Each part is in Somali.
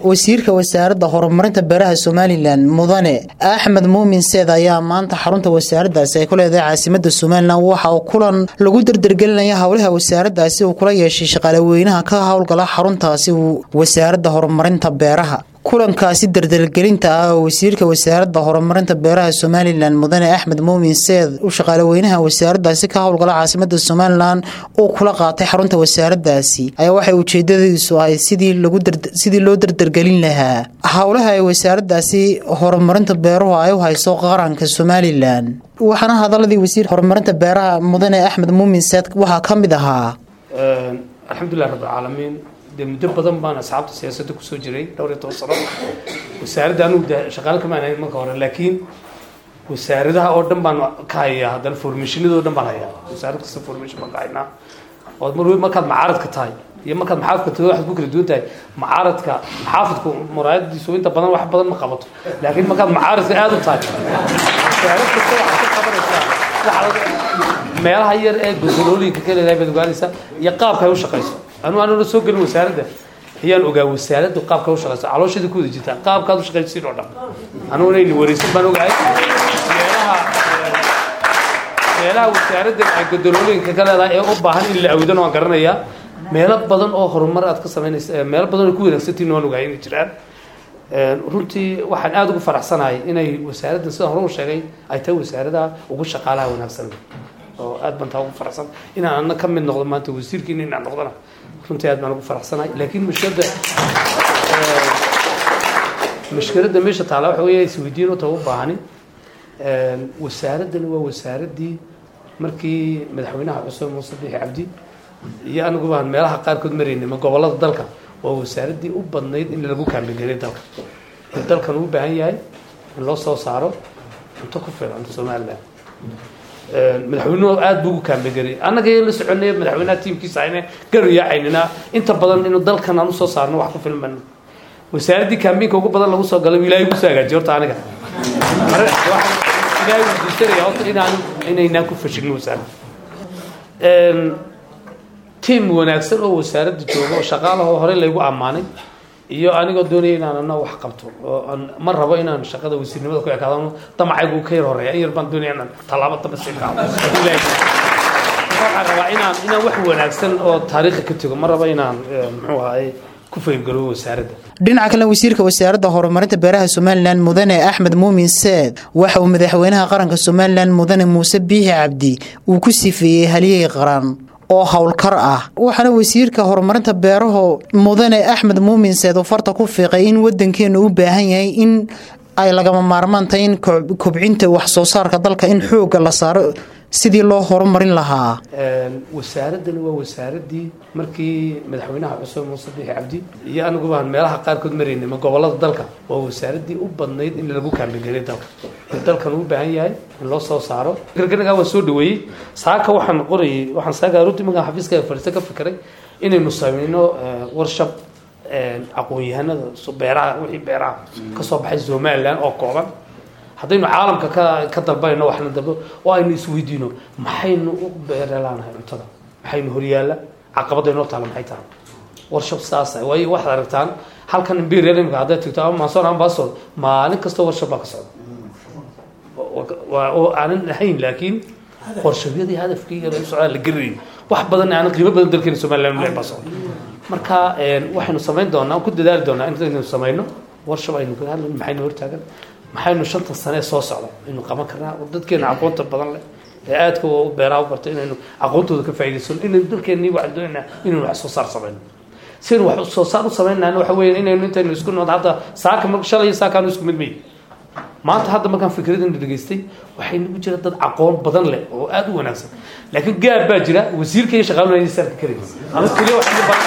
wasiirka wasaaradda horumarinta beeraha somalilan mudane axmed muumin seed ayaa maanta xarunta wasaaradaasi ay ku leedahay caasimada somalilan waxa uu kulan lagu dardargelinaya howlaha wasaaradaasi uu kula yeeshay shaqaalaweynaha ka howlgala xaruntaasi wasaaradda horumarinta beeraha kulankaasi dardargelinta ah oo wasiirka wasaaradda horumarinta beeraha somalilan mudane axmed muumin seed u shaqaalaweynaha wasaaradaasi ka howlgala caasimada somalilan uu kula qaatay xarunta wasaaradaasi ayaa waxay ujeedadiisu ahay sidii loo dardargelin lahaa howlaha ay wasaaradaasi horumarinta beeruhu ay u hayso qaranka somalilan waxaana hadaladii wasiir horumarinta beeraha mudane axmed muumin seed waxaa ka mid ahaa alxamdulilah rabbilcaalamiin de muddo badan baan asxaabta siyaasadda kusoo jiray dhowr iyo toban sano wasaaradda anugu de shaqaale kamaan hayn marka hore laakiin wasaaradaha oo dhan baan ka hayaa haddana formashinadoo dhan baan hayaa wasaarad kasta formation baan ka haynaa oo mar markaad macaaradka tahay iyo markaad maxaafidka tahay waxaad ku kala duwan tahay macaaradka maxaafidku muraayadiisu inta badan wax badan ma qabato laakiin markaad macaaradka aada u tahay wasaarad kasta waxaad ka qabanaysaa meelaha yar ee gogolooyinka ka leedahay baad ogaanaysaa iyo qaabka ay u shaqayso anu anuna soo gelin wasaaradda ayaan ogaa wasaaraddu qaabka u shaqayso caloosheeda ku wada jirta qaabkaad u shaqaysiin oo dhan anuguna ayna wareysan baan ogahay meelaha meelaha wasaaradda ay godolooyinka ka leedahay ee u baahan in la awdan waan garanayaa meelo badan oo horumar aad ka samaynaysa meelo badan oo ku wanaagsantiin waan ogahay inay jiraan runtii waxaan aada ugu faraxsanahay inay wasaaraddan sida hore u sheegay ay tahay wasaaradaha ugu shaqaalaha wanaagsan oo aad baan taa ugu faraxsan inaan ana ka mid noqdo maanta wasiirkiina inaan noqdona runtii aad baan ugu faraxsanahay laakiin mushkiladda mushkiladda meesha taala waxa weeye isweydiin u ta u baahani wasaaraddani waa wasaaraddii markii madaxweynaha cusub muuse bixi cabdi iyo anigu baan meelaha qaarkood maraynay ma gobollada dalka waa wasaaraddii u badnayd in lagu kaambigelay dalka in dalkan uu baahan yahay in loo soo saaro cunto ku filan somaliland madaxweynuhu aada buu ugu kaambegelay annaga la soconay madaxweynaha tiimkiisa ayna garu yaacaynina inta badan inuu dalkan aan usoo saarno wax ku filman wasaaraddii kaambiinka ugu badan lagu soo galay ilaahay kusoo hagaajiyo horta aniga ilaahay weydiisanaya horta inaan inaynaan ku fashilin wasaaradda tiim wanaagsan oo wasaaradda jooga oo shaqaalaha oo horey laygu ammaanay iyo anigoo doonaya inaan ana wax qabto oo aan ma rabo inaan shaqada wasiirnimada ku ekaado damacaygu ka yar horeeya in yar baan doonaya inaan tallaabo dambe sii qaado waxaan rabaa inaan inaan wax wanaagsan oo taariikhi ka tego ma rabo inaan muxuu ahaye ku fayrgalo wasaaradda dhinaca kale wasiirka wasaaradda horumarinta beeraha somalilan mudane axmed muumin seed waxa uu madaxweynaha qaranka somalilan mudane muuse biixi cabdi uu ku sifeeyey halyey qaran oo howlkar ah waxaana wasiirka horumarinta beeraha mudane axmed muumin seed uu farta ku fiiqay in wadankeenu u baahan yahay in ay lagama maarmaan tahay in kobcinta wax soo saarka dalka in xoogga la saaro sidii loo horumarin lahaa wasaaraddani waa wasaaraddii markii madaxweynaha cusub muuse bixi cabdi iyo anigu baan meelaha qaarkood maraynay ma gobollada dalka waa wasaaraddii u badnayd in lagu kaambigelay dalka in dalkan uu baahan yahay in loo soo saaro garganagaa waa soo dhaweeyey saaka waxaan qorayay waxaan saaka runtii markaan xafiiska fadhiista ka fikiray inaynu samayno warshab aqoon-yahanada beeraha wixii beeraha kasoo baxay somaliland oo kooban haddaynu caalamka ka ka dalbanayno waxna dalbo oo aynu isweydiino maxaynu u beerelaanahay cuntada maxaynu horyaalla caqabada inoo taala maxay tahay warshab saasa waayo waxaad aragtaan halkan imperial imika hadday tagto ama manson ama basol maalin kastoo warshab baa ka socda oo aanan ahayn laakiin warshabyadii hadafkii socdaa la gerinayn wax badan aanan qiimo badan dalkeena somaliland le baa socda marka waxaynu samayn doonaa ku dadaali doonaa intaynu samayno warshab aynu ka hadlan maxaynu hortaagan maxaynu shanta sane soo socda aynu qaban karnaa dadkeena aqoonta badan leh ee aadka u beeraha u bartay inaynu aqoontooda ka faa'idaysano inaynu dalkeennii waxaan doonaynaa inaynu wax soo saar samayno sidaynu wax soo saar u samaynayna waxa weeye inaynu intaynu isku nood hadda saaka mar shalay iyo saakaanu isku mid may maanta hadda markaan fikradana dhegaystay waxay nagu jira dad aqoon badan leh oo aada u wanaagsan laakiin gaab baa jira wasiirka iyo shaqaaluna inay saarka karayn anu keliya waxaan balan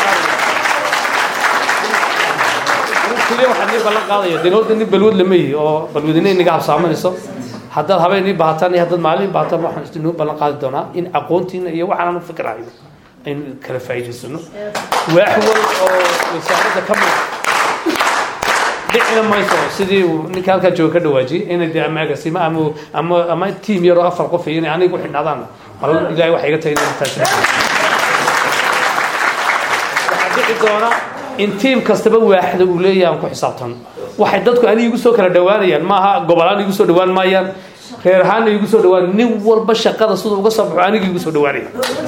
qaadaya keliya waxaan ii ballan qaadaya dee horta nin balwad lama yihi oo balwadina inaga habsaamanayso haddaad habeen ii baahataan iyo haddaad maalin ii baahataan waxaan inoo ballan qaadi doonaa in aqoontiina iyo waxaan anu fikirahayno aynu kala faa'iidaysano waax wal oo wasaaradda ka mid dhicina mayso sidii uu ninka halkaa jooga ka dhawaajiyey inay dee ama agaasimo ama ama ama tiim yaroo afar qof iyo inay aniga u xidhnaadaan mal ilahay waxay iga tahay inay taas waxaa dhici doona in tiim kastaba waaxda uu leeyahay aan ku xisaabtano waxay dadku ani igu soo kala dhawaanayaan maaha gobolaan igu soo dhawaan maayaan reer ahaanna igu soo dhawaan nin walba shaqada siduu uga soo baxo aniga igu soo dhawaanaya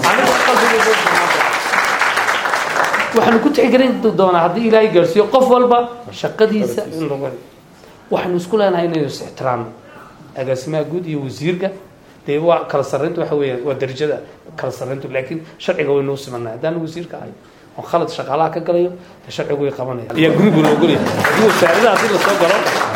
waxaanu ku tixgelin doonaa haddii ilaahay gaarsiiyo qof walba shaqadiisa in lagu waxaanu isku leenahay inaynu is ixtiraamno agaasimaha guud iyo wasiirka dee waa kala sarreyntu waxa weeyaan waa darajada kala sarreyntu laakiin sharciga waynuu simanay haddaan wasiirka ahay oo khalad shaqaalaha ka galayo dee sharcigu way qabanaya ayaa gurigu loo golaya haddii wasaaradaha haddii lasoo galo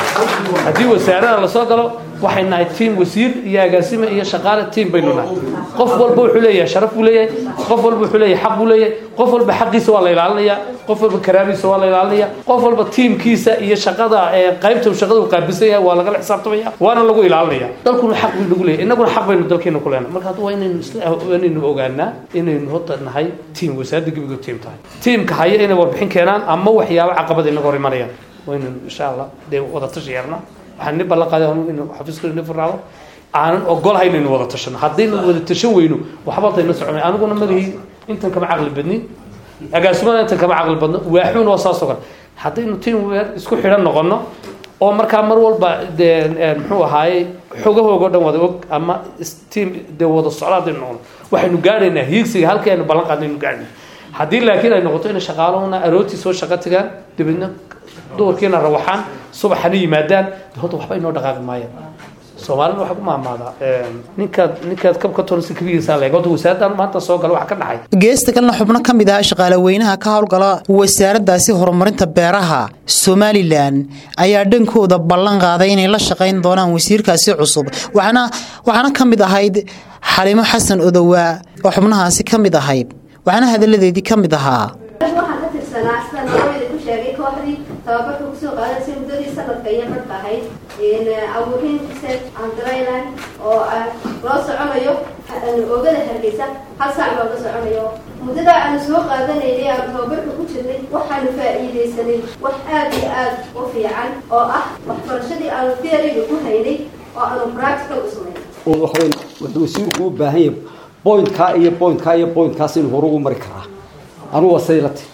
haddii wasaarada lasoo galo waxay nahay tiim wasiir iyo agaasime iyo shaqaale tiim baynu nahay qof walba wuxuu leeyahay sharaf buu leeyahay qof walba wuxuu leeyahay xaq buu leeyahay qof walba xaqiisa waa la ilaalinaya qof walba karaamiisa waa la ilaalinaya qof walba tiimkiisa iyo shaqada qaybta shaqada uu qaabilsan yahay waa lagala xisaabtamaya waana lagu ilaalinaya dalkuna xaq buu nagu leeyahay innaguna xaq baynu dalkeena ku leenahay marka hadda waa inaynu isla inaynu ogaanaa inaynu horta nahay tiim wasaaradda gebiga tiim tahay tiimka haya inay warbixin keenaan ama waxyaabo caqabada inaga hor imanayaan waynu insha allah dee wada tashi yeelna waxaan ni ballan qaaday anu inu xafiiska ni furnaado aanan ogolahay inaynu wada tashano haddaynu wada tashan weyno waxba dayna soconay aniguna malihii intan kama caqli badnin agaasimada intan kama caqli badno waaxuun waa saas oo kale haddaynu tiim weer isku xidhan noqono oo markaa mar walba dee muxuu ahaaye xogahooga o dhan wada og ama tiim dee wada socda haddaynu noqono waxaynu gaadhaynaa hiigsiga halkii aynu ballan qaadnay aynu gaadhnay haddii laakiin ay noqoto inay shaqaalahuna arootii soo shaqo tagaan dabeedna duhurkiina rawaxaan subaxana yimaadaan horta waxba inoo dhaqaaqi maayaan soomaalida waxaa ku maamaadaa ninkaad ninkaad kabka tonsi kabigiisa leeg horta wasaaraddan maanta soo gala waxa ka dhacay geesta kalena xubno ka mid ah shaqaale weynaha ka howlgala wasaaraddaasi horumarinta beeraha somalilan ayaa dhankooda ballan qaaday inay la shaqayn doonaan wasiirkaasi cusub waxaana waxaana ka mid ahayd xalimo xasan odowaa oo xubnahaasi ka mid ahayd waxaana hadalladeedii ka mid ahaa waxaan ka tirsanaa sidaan hooyada ku sheegay kooxdii tababarka kusoo qaadaysa muddadii sanadka iyo marka ahayd abuurin research and dryland oo loo soconayo oogada hargeysa hal saac looga soconayo muddada aanu soo qaadanaynay aan tababarka ku jirnay waxaanu faa'iidaysanay wax aad iyo aad u fiican oo ah waxbarashadii aanu theoryga ku haynay oo aanu practical u samaynay waxweyn wuxuu wasiirku u baahan yahay pointkaa iyo pointkaa iyo pointkaas inuu hore ugu mari karaa anugu waa siday la ti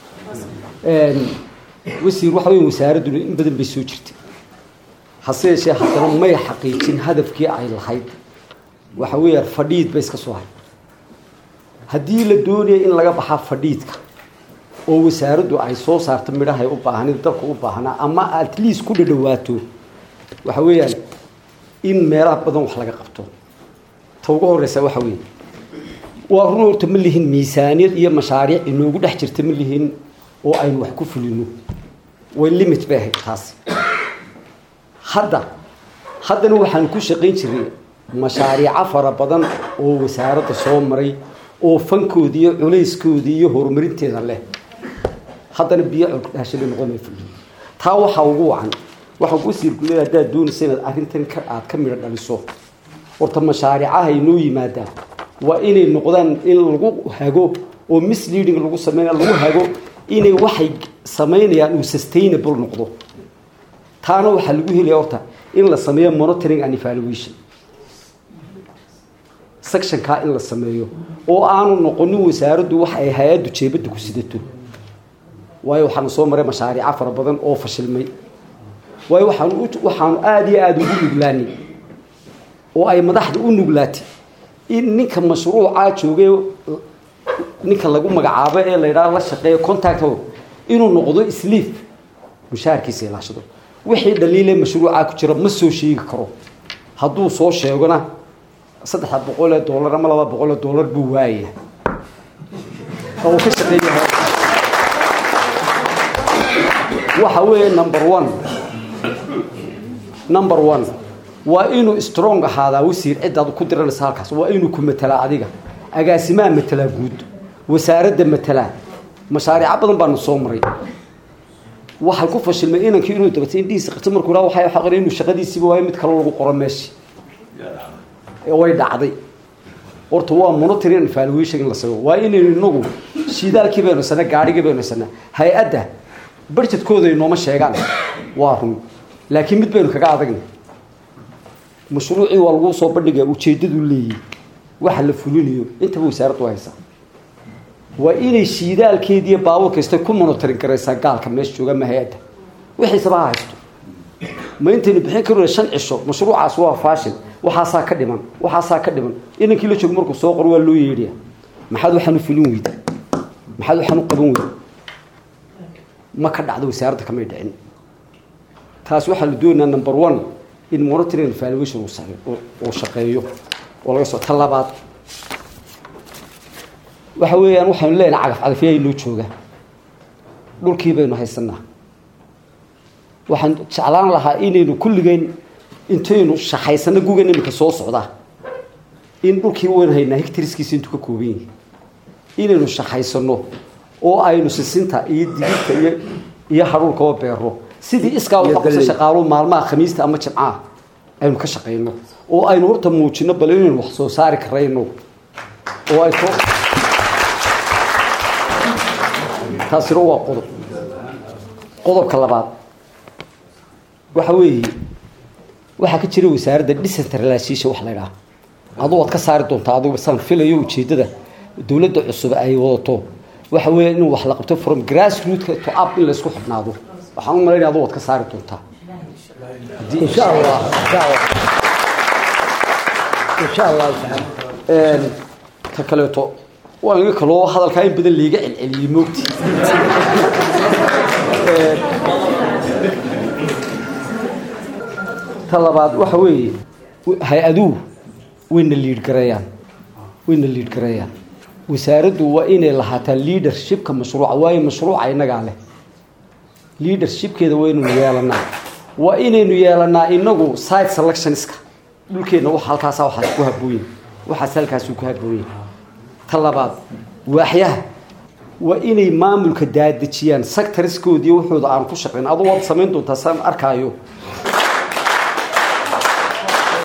wasiir waxa weyn wasaaradduna in badan bay soo jirtay hase yeeshee haddana may xaqiijin hadafkii ay lahayd waxa weeyaan fadhiid bay iska soo hay haddii la doonaya in laga baxaa fadhiidka oo wasaaraddu ay soo saarto midhahay u baahanid dalka u baahnaa ama at least ku dhadhawaato waxa weeyaan in meelaha badan wax laga qabto ta ugu horeysa waxa weeye waa run horta ma lihin miisaaniyad iyo mashaariic inoogu dhex jirta ma lihin oo aynu wax ku fulino way limit bay ahayd taasi hadda haddana waxaan ku shaqayn jiray mashaariico fara badan oo wasaaradda soo maray oo fankoodii iyo culayskoodii iyo horumarinteeda leh haddana biyo colkudhaashada noqon fulin taa waxaa ugu wacan waxaan wasiirku leeyahay haddaad doonaysa inaad arrintan ka aad ka midho dhaliso horta mashaariicaha inoo yimaadaan waa inay noqdaan in lagu hago oo misleading lagu sameynaya lagu hago inay waxay samaynayaan uu sustainable noqdo taana waxaa lagu helaya horta in la sameeyo monitoring and evaluation sectionkaa in la sameeyo oo aanu noqonin wasaaraddu wax ay hay-addu jeebadda ku sidato waayo waxaanu soo maray mashaariico fara badan oo fashilmay waayo waxaanu waxaanu aada iyo aada ugu nuglaanay oo ay madaxda u nuglaatay in ninka mashruucaa joogay ninka lagu magacaabo ee la yidhaha la shaqeeyo contact inuu noqdo sliif mushaharkiisa ilaashado wixii dhaliile mashruucaa ku jira ma soo sheegi karo hadduu soo sheegona saddexda boqol ee dollar ama laba boqol ee dollar buu waayaya oo ka shaqeeya waxa weeye number one number one waa inuu strong ahaadaa wasiir cidaad ku diranaysa halkaas waa inuu ku matelaa adiga agaasimaha matelaa guud wasaaradda matelaa mashaariico badan baanu soo maray waxay ku fashilmay inankii inuu dabatay indhihiisa qabta markuu raa waxay xaqin inuu shaqadiisiiba waayo mid kale lagu qoro meeshii way dhacday horta waa monitoring and evaluation in la sameeyo waa inaynu inagu shidaalkii baynu sana gaadhigii baynu sana hay-adda budgetkooda inooma sheegaan waa run laakiin mid baynu kaga adagna mashruucii waa lagu soo bandhigaa ujeedadu leeyahy waxa la fulinayo intaba wasaaraddu haysa waa inay shiidaalkeediiyo baabuur kasta ku monitorin garaysaa gaalka meesha jooga ma hay-adda wixiisaba ha haysto ma intaynu bixin karona shan cisho mashruucaas waa faashil waxaasaa ka dhiman waxaasaa ka dhiman inankii la joogo markuu soo qoro waa loo yeedhaya maxaad waxaan u filin weyda maxaad waxaan u qaban weyda ma ka dhacdo wasaaradda kamay dhicin taas waxaa la doonayaa number one in monitoring evaluation uu shaqeeyo oo laga soo ta labaad waxa weeyaan waxaynu leenahay cagaf cagafyaa inoo jooga dhulkii baynu haysanaa waxaan jeclaan lahaa inaynu kulligeyn intaynu shaqaysano gugan iminka soo socdaa in dhulkii waynu haynaa hectariskiisa intuu ka kooban yahay inaynu shaqaysano oo aynu sisinta iyo digirta iyo iyo haruurkaba beero sidii iskaa uga qabsa shaqaaluhu maalmaha khamiista ama jimcaha aynu ka shaqayno oo aynu horta muujino bal inaynu wax soo saari karayno oo ay soo taasina waa qodob qodobka labaad waxa weeye waxaa ka jira wasaaradda decentralization wax la idhaha adu waad ka saari doontaa adigu saan filayo ujeeddada dowladda cusub ay wadato waxa weeya in wax la qabto from grass rootka to up in laysku xidhnaado waxaan u malaynaya adu waad ka saari doontaa insha allah insha allah insha allahu tacaala ta kaleeto waa iga kaloo hadalkaa in badan liiga celceliyey moogti ta labaad waxa weeye hay-aduhu wayna liidh gareeyaan wayna liidh gareeyaan wasaaraddu waa inay lahaataa leadershipka mashruuca waayo mashruuca innagaa leh leadershipkeeda waynaynu yeelanaa waa inaynu yeelanaa inagu site selectionska dhulkeenna wax halkaasa waxaas ku habooyin waxaas halkaasuu ku habooyin ta labaad waaxyaha waa inay maamulka daadejiyaan sectoriskoodii wuxuuda aan ku shaqayn aduu waad samayn doontaa saan arkaayo